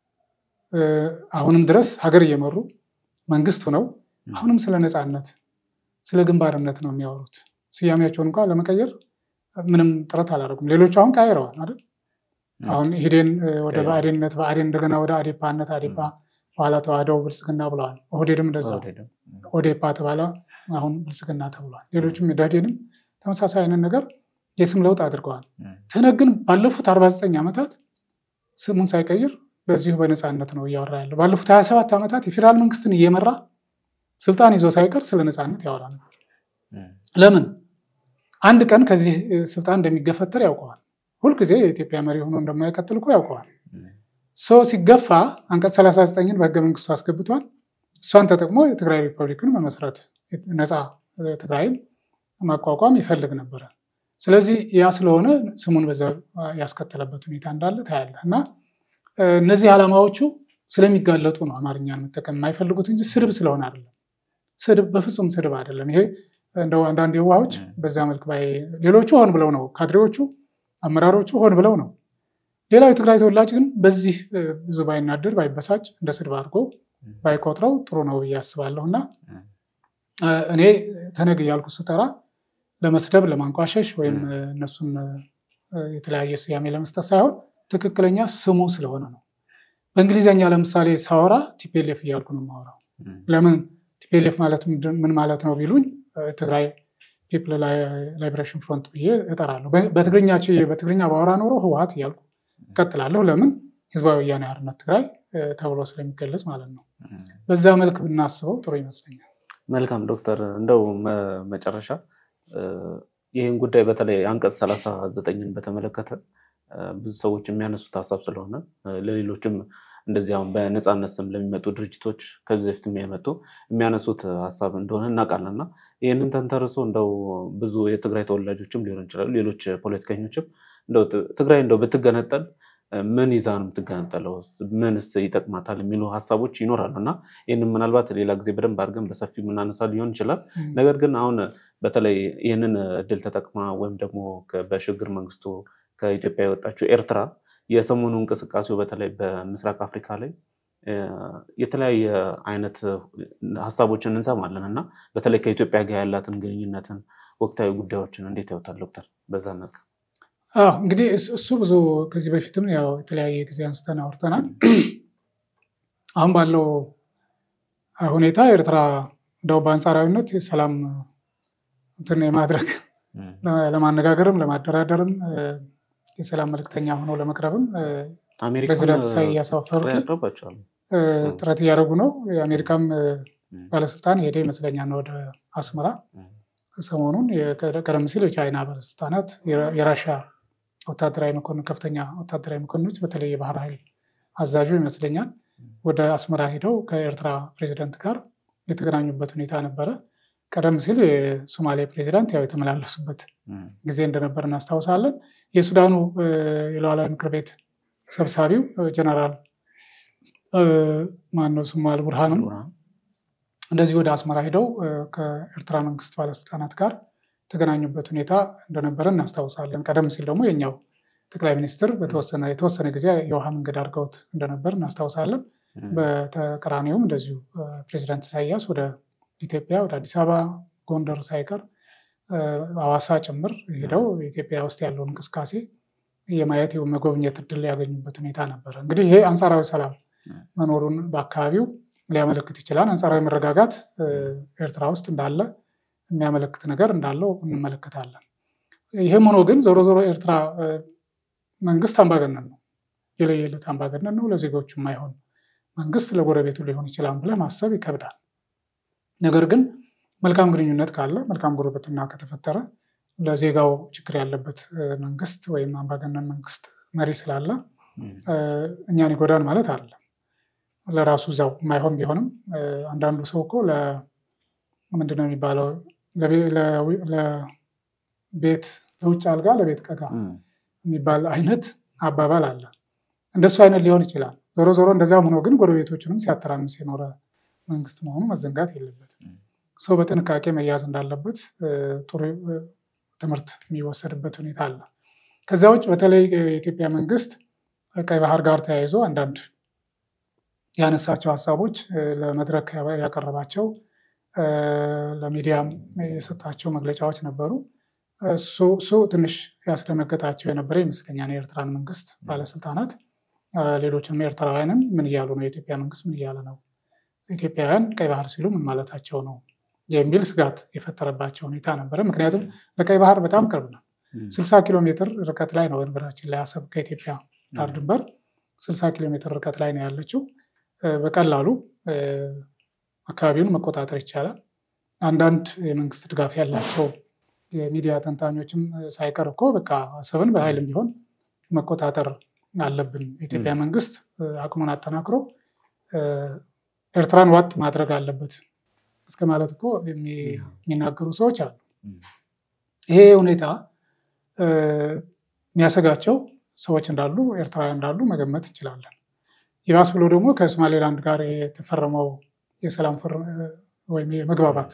አሁንም ድረስ ሀገር እየመሩ መንግስት ሆነው አሁንም ስለ ነፃነት ስለ ግንባርነት ነው የሚያወሩት። ስያሜያቸውን እንኳ ለመቀየር ምንም ጥረት አላደረጉም። ሌሎቹ አሁን ቀይረዋል አይደል? አሁን ኢህዴን ወደ ብአዴንነት፣ ብአዴን እንደገና ወደ አዴፓነት፣ አዴፓ በኋላ ተዋህደው ብልጽግና ብለዋል። ኦህዴድም እንደዛ ኦዴፓ ተባለ፣ አሁን ብልጽግና ተብሏል። ሌሎችም ደህዴንም ተመሳሳይ አይነት ነገር የስም ለውጥ አድርገዋል። ትህነግ ግን ባለፉት 49 ዓመታት ስሙን ሳይቀይር በዚሁ በነፃነት ነው እያወራ ያለው። ባለፉት 27 ዓመታት የፌዴራል መንግስትን እየመራ ስልጣን ይዞ ሳይቀር ስለ ነፃነት ያወራ ነበር። ለምን? አንድ ቀን ከዚህ ስልጣን እንደሚገፈተር ያውቀዋል። ሁልጊዜ የኢትዮጵያ መሪ ሆኖ እንደማይቀጥል እኮ ያውቀዋል። ሰው ሲገፋ አንቀጽ 39ን በህገ መንግስቱ አስገብቷል። እሷን ተጠቅሞ የትግራይ ሪፐብሊክን መመስረት ነፃ ትግራይን ማቋቋም ይፈልግ ነበረ። ስለዚህ ያ ስለሆነ ስሙን በዛ ያስከተለበት ሁኔታ እንዳለ ታያለህ። እና እነዚህ ዓላማዎቹ ስለሚጋለጡ ነው አማርኛን መጠቀም የማይፈልጉት እንጂ ስድብ ስለሆነ አይደለም። ስድብ በፍጹም ስድብ አይደለም። ይሄ እንደው አንዳንድ የዋሆች በዛ መልክ ሌሎቹ ሆን ብለው ነው፣ ካድሬዎቹ አመራሮቹ ሆን ብለው ነው። ሌላው የትግራይ ተወላጅ ግን በዚህ ብዙ ባይናደድ ባይበሳጭ እንደ ስድብ አድርጎ ባይቆጥረው ጥሩ ነው ብዬ አስባለሁ። እና እኔ ትህነግ እያልኩ ስጠራ ለመስደብ ለማንቋሸሽ ወይም እነሱን የተለያየ ስያሜ ለመስጠት ሳይሆን ትክክለኛ ስሙ ስለሆነ ነው። በእንግሊዝኛ ለምሳሌ ሳወራ ቲፒኤልኤፍ እያልኩ ነው የማወራው። ለምን ቲፒኤልኤፍ ማለት ምን ማለት ነው ቢሉኝ ትግራይ ፒፕል ላይብሬሽን ፍሮንት ብዬ እጠራለሁ። በትግርኛ በትግርኛ ባወራ ኖሮ ህወሀት እያልኩ እቀጥላለሁ። ለምን ህዝባዊ ወያኔ ሓርነት ትግራይ ተብሎ ስለሚገለጽ ማለት ነው። በዛ መልክ ብናስበው ጥሩ ይመስለኛል። መልካም ዶክተር፣ እንደው መጨረሻ ይህን ጉዳይ በተለይ አንቀጽ ሰላሳ ዘጠኝን በተመለከተ ብዙ ሰዎች የሚያነሱት ሀሳብ ስለሆነ ለሌሎችም እንደዚህ አሁን በነፃነት ስም ለሚመጡ ድርጅቶች ከዚህ በፊት የመጡ የሚያነሱት ሀሳብ እንደሆነ እናውቃለን እና ይህንን ተንተርሶ እንደው ብዙ የትግራይ ተወላጆችም ሊሆን ይችላሉ፣ ሌሎች ፖለቲከኞችም እንደው ትግራይ እንደው ብትገነጠል ምን ይዛ ነው የምትገነጠለው? ምንስ ይጠቅማታል? የሚሉ ሀሳቦች ይኖራሉ እና ይህንን ምናልባት ሌላ ጊዜ በደንብ አድርገን በሰፊው የምናነሳ ሊሆን ይችላል። ነገር ግን አሁን በተለይ ይህንን እድል ተጠቅማ ወይም ደግሞ በሽግግር መንግስቱ ከኢትዮጵያ የወጣችው ኤርትራ የሰሞኑ እንቅስቃሴው በተለይ በምስራቅ አፍሪካ ላይ የተለያየ አይነት ሀሳቦችን እንሰማለን እና በተለይ ከኢትዮጵያ ጋር ያላትን ግንኙነትን ወቅታዊ ጉዳዮችን እንዴት ያውታል ዶክተር? በዛ ነጽ እንግዲህ እሱ ብዙ ከዚህ በፊትም ያው የተለያየ ጊዜ አንስተን አውርተናል። አሁን ባለው ሁኔታ ኤርትራ እንደው በአንጻራዊነት የሰላም እንትን የማድረግ ለማነጋገርም ለማደራደርም የሰላም መልክተኛ ሆነው ለመቅረብም ፕሬዚዳንት ኢሳያስ አፈወርቂ ጥረት እያደረጉ ነው። የአሜሪካም ባለስልጣን ሄደ ይመስለኛል ወደ አስመራ ሰሞኑን። ቀደም ሲል የቻይና ባለስልጣናት የራሻ ወታደራዊ መኮንን ከፍተኛ ወታደራዊ መኮንኖች በተለይ የባህር ኃይል አዛዡ ይመስለኛል ወደ አስመራ ሄደው ከኤርትራ ፕሬዚዳንት ጋር የተገናኙበት ሁኔታ ነበረ። ቀደም ሲል የሶማሌ ፕሬዚዳንት ያው የተመላለሱበት ጊዜ እንደነበር እናስታውሳለን። የሱዳኑ የሉዓላዊ ምክር ቤት ሰብሳቢው ጀነራል ማነው ስሙ አልቡርሃንም እንደዚህ ወደ አስመራ ሄደው ከኤርትራ መንግስት ባለስልጣናት ጋር የተገናኙበት ሁኔታ እንደነበረ እናስታውሳለን። ቀደም ሲል ደግሞ የኛው ጠቅላይ ሚኒስትር በተወሰነ የተወሰነ ጊዜ የውሃ መንገድ አድርገውት እንደነበር እናስታውሳለን። በተቀራኒውም እንደዚሁ ፕሬዚዳንት ኢሳያስ ወደ ኢትዮጵያ ወደ አዲስ አበባ፣ ጎንደር ሳይቀር አዋሳ ጭምር ሄደው ኢትዮጵያ ውስጥ ያለውን እንቅስቃሴ የማየት መጎብኘት እድል ያገኙበት ሁኔታ ነበረ። እንግዲህ ይሄ አንጻራዊ ሰላም መኖሩን በአካባቢው ሊያመለክት ይችላል። አንጻራዊ መረጋጋት ኤርትራ ውስጥ እንዳለ የሚያመለክት ነገር እንዳለው እንመለከታለን። ይህም ሆኖ ግን ዞሮ ዞሮ ኤርትራ መንግስት አምባገነን ነው፣ የለየለት አምባገነን ነው። ለዜጎቹ የማይሆን መንግስት ለጎረቤቱ ሊሆን ይችላል ብለህ ማሰብ ይከብዳል። ነገር ግን መልካም ግንኙነት ካለ መልካም ጉርብትና ከተፈጠረ ለዜጋው ችግር ያለበት መንግስት ወይም አምባገነን መንግስት መሪ ስላለ እኛን ይጎዳን ማለት አለ። ለራሱ እዛው የማይሆን ቢሆንም አንዳንዱ ሰው እኮ ምንድነው የሚባለው ለቤት ለውጭ አልጋ ለቤት ቀጋ የሚባል አይነት አባባል አለ። እንደሱ አይነት ሊሆን ይችላል። ዞሮ ዞሮ እንደዚያም ሆኖ ግን ጎረቤቶችንም ሲያተራምስ የኖረ መንግስት መሆኑ መዘንጋት የለበትም። ሰው በጥንቃቄ መያዝ እንዳለበት ጥሩ ትምህርት የሚወሰድበት ሁኔታ አለ። ከዚያ ውጭ በተለይ የኢትዮጵያ መንግስት ቀይ ባህር ጋር ተያይዞ አንዳንድ ያነሳቸው ሀሳቦች ለመድረክ ያቀረባቸው ለሚዲያም የሰጣቸው መግለጫዎች ነበሩ። እሱ ትንሽ ያስደነገጣቸው የነበረ ይመስለኛል የኤርትራን መንግስት ባለስልጣናት፣ ሌሎችንም ኤርትራውያንን ምን እያሉ ነው? የኢትዮጵያ መንግስት ምን እያለ ነው? ኢትዮጵያውያን ቀይ ባህር ሲሉ ምን ማለታቸው ነው? የሚል ስጋት የፈጠረባቸው ሁኔታ ነበረ። ምክንያቱም ለቀይ ባህር በጣም ቅርብ ነው። ስልሳ ኪሎ ሜትር ርቀት ላይ ነው በነገራችን ላይ አሰብ ከኢትዮጵያ ዳር ድንበር ስልሳ ኪሎ ሜትር ርቀት ላይ ነው ያለችው። በቀላሉ አካባቢውን መቆጣጠር ይቻላል። አንዳንድ የመንግስት ድጋፍ ያላቸው የሚዲያ ተንታኞችም ሳይቀር እኮ በቃ አሰብን በኃይልም ቢሆን መቆጣጠር አለብን፣ የኢትዮጵያ መንግስት አቅሙን አጠናክሮ ኤርትራን ዋጥ ማድረግ አለበት እስከ ማለት እኮ የሚናገሩ ሰዎች አሉ። ይሄ ሁኔታ የሚያሰጋቸው ሰዎች እንዳሉ ኤርትራውያን እንዳሉ መገመት እንችላለን። ይባስ ብሎ ደግሞ ከሶማሌላንድ ጋር የተፈረመው የሰላም ወይም የመግባባት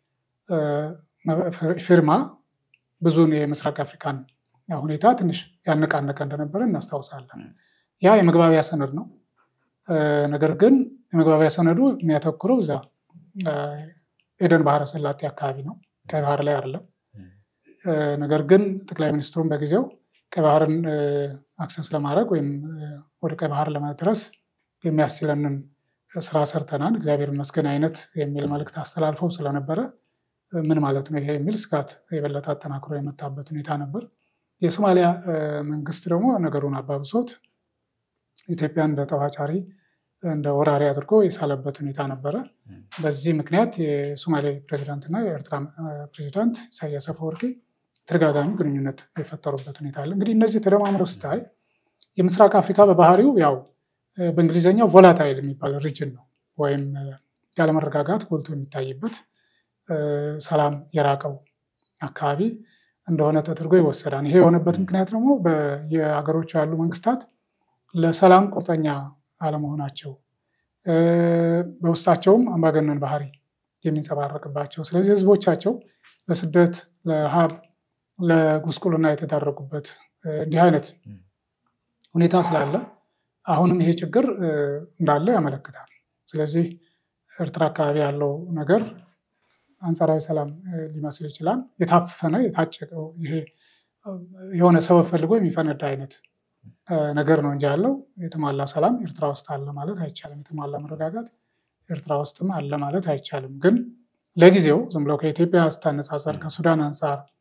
ፊርማ ብዙን የምስራቅ አፍሪካን ሁኔታ ትንሽ ያነቃነቀ እንደነበረ እናስታውሳለን። ያ የመግባቢያ ሰነድ ነው። ነገር ግን የመግባቢያ ሰነዱ የሚያተኩረው እዛ ኤደን ባህረ ሰላጤ አካባቢ ነው፣ ቀይ ባህር ላይ አይደለም። ነገር ግን ጠቅላይ ሚኒስትሩም በጊዜው ቀይ ባህርን አክሰስ ለማድረግ ወይም ወደ ቀይ ባህር ለመድረስ የሚያስችለንን ስራ ሰርተናል፣ እግዚአብሔር ይመስገን አይነት የሚል መልእክት አስተላልፈው ስለነበረ ምን ማለት ነው ይሄ የሚል ስጋት የበለጠ አጠናክሮ የመጣበት ሁኔታ ነበር። የሶማሊያ መንግስት ደግሞ ነገሩን አባብሶት ኢትዮጵያን እንደ ጠባጫሪ እንደ ወራሪ አድርጎ የሳለበት ሁኔታ ነበረ። በዚህ ምክንያት የሶማሌ ፕሬዚዳንት እና የኤርትራ ፕሬዚዳንት ኢሳያስ አፈወርቂ ተደጋጋሚ ግንኙነት የፈጠሩበት ሁኔታ አለ። እንግዲህ እነዚህ ተደማምረው ስታይ የምስራቅ አፍሪካ በባህሪው ያው በእንግሊዝኛው ቮላታይል የሚባል ሪጅን ነው ወይም ያለመረጋጋት ጎልቶ የሚታይበት ሰላም የራቀው አካባቢ እንደሆነ ተደርጎ ይወሰዳል። ይሄ የሆነበት ምክንያት ደግሞ የሀገሮቹ ያሉ መንግስታት ለሰላም ቁርጠኛ አለመሆናቸው፣ በውስጣቸውም አምባገነን ባህሪ የሚንጸባረቅባቸው፣ ስለዚህ ህዝቦቻቸው ለስደት፣ ለረሃብ፣ ለጉስቁልና የተዳረጉበት እንዲህ አይነት ሁኔታ ስላለ አሁንም ይሄ ችግር እንዳለ ያመለክታል። ስለዚህ ኤርትራ አካባቢ ያለው ነገር አንጻራዊ ሰላም ሊመስል ይችላል። የታፈነ የታጨቀው ይሄ የሆነ ሰበብ ፈልጎ የሚፈነዳ አይነት ነገር ነው እንጂ ያለው የተሟላ ሰላም ኤርትራ ውስጥ አለ ማለት አይቻልም። የተሟላ መረጋጋት ኤርትራ ውስጥም አለ ማለት አይቻልም። ግን ለጊዜው ዝም ብለው ከኢትዮጵያ ስታነጻጸር ከሱዳን አንጻር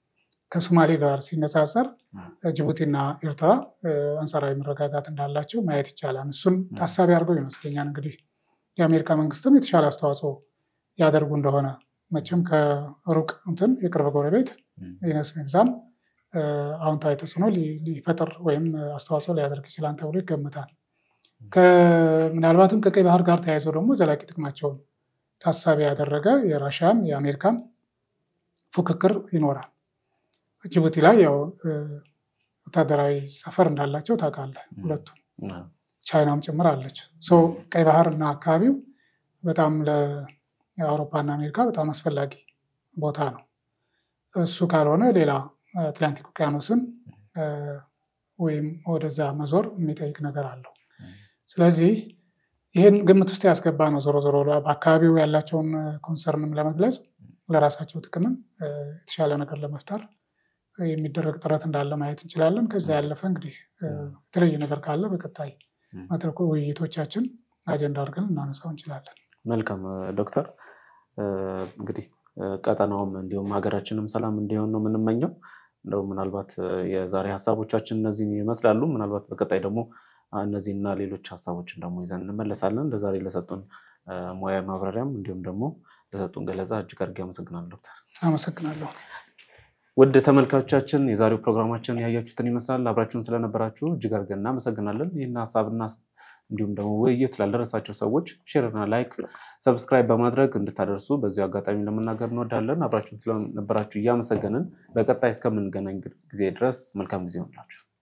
ከሶማሌ ጋር ሲነጻጸር ጅቡቲና ኤርትራ አንጻራዊ መረጋጋት እንዳላቸው ማየት ይቻላል። እሱን ታሳቢ አድርገው ይመስለኛል እንግዲህ የአሜሪካ መንግስትም የተሻለ አስተዋጽኦ ያደርጉ እንደሆነ መቼም ከሩቅ እንትን የቅርብ ጎረቤት ይነስ ይብዛም አዎንታዊ ተጽዕኖ ሊፈጥር ወይም አስተዋጽኦ ሊያደርግ ይችላል ተብሎ ይገምታል። ምናልባትም ከቀይ ባህር ጋር ተያይዞ ደግሞ ዘላቂ ጥቅማቸውን ታሳቢ ያደረገ የራሽያም የአሜሪካም ፉክክር ይኖራል። ጅቡቲ ላይ ያው ወታደራዊ ሰፈር እንዳላቸው ታውቃለህ። ሁለቱም ቻይናም ጭምር አለች። ቀይ ባህር እና አካባቢው በጣም ለአውሮፓና አሜሪካ በጣም አስፈላጊ ቦታ ነው። እሱ ካልሆነ ሌላ አትላንቲክ ውቅያኖስን ወይም ወደዛ መዞር የሚጠይቅ ነገር አለው። ስለዚህ ይህን ግምት ውስጥ ያስገባ ነው። ዞሮ ዞሮ በአካባቢው ያላቸውን ኮንሰርንም ለመግለጽ ለራሳቸው ጥቅምም የተሻለ ነገር ለመፍጠር የሚደረግ ጥረት እንዳለ ማየት እንችላለን። ከዛ ያለፈ እንግዲህ የተለየ ነገር ካለ በቀጣይ መድረኩ ውይይቶቻችን አጀንዳ አድርገን እናነሳው እንችላለን። መልካም ዶክተር፣ እንግዲህ ቀጠናውም እንዲሁም ሀገራችንም ሰላም እንዲሆን ነው የምንመኘው። እንደው ምናልባት የዛሬ ሀሳቦቻችን እነዚህን ይመስላሉ። ምናልባት በቀጣይ ደግሞ እነዚህና ሌሎች ሀሳቦችን ደግሞ ይዘን እንመለሳለን። ለዛሬ ለሰጡን ሙያ ማብራሪያም እንዲሁም ደግሞ ለሰጡን ገለጻ እጅግ አድርጌ አመሰግናለሁ ዶክተር። አመሰግናለሁ። ውድ ተመልካቾቻችን የዛሬው ፕሮግራማችን ያያችሁትን ይመስላል። አብራችሁን ስለነበራችሁ እጅግ አድርገን እናመሰግናለን። ይህን ሀሳብና እንዲሁም ደግሞ ውይይት ላልደረሳቸው ሰዎች ሼርና ላይክ፣ ሰብስክራይብ በማድረግ እንድታደርሱ በዚሁ አጋጣሚ ለመናገር እንወዳለን። አብራችሁን ስለነበራችሁ እያመሰገንን በቀጣይ እስከምንገናኝ ጊዜ ድረስ መልካም ጊዜ ይሆንላችሁ።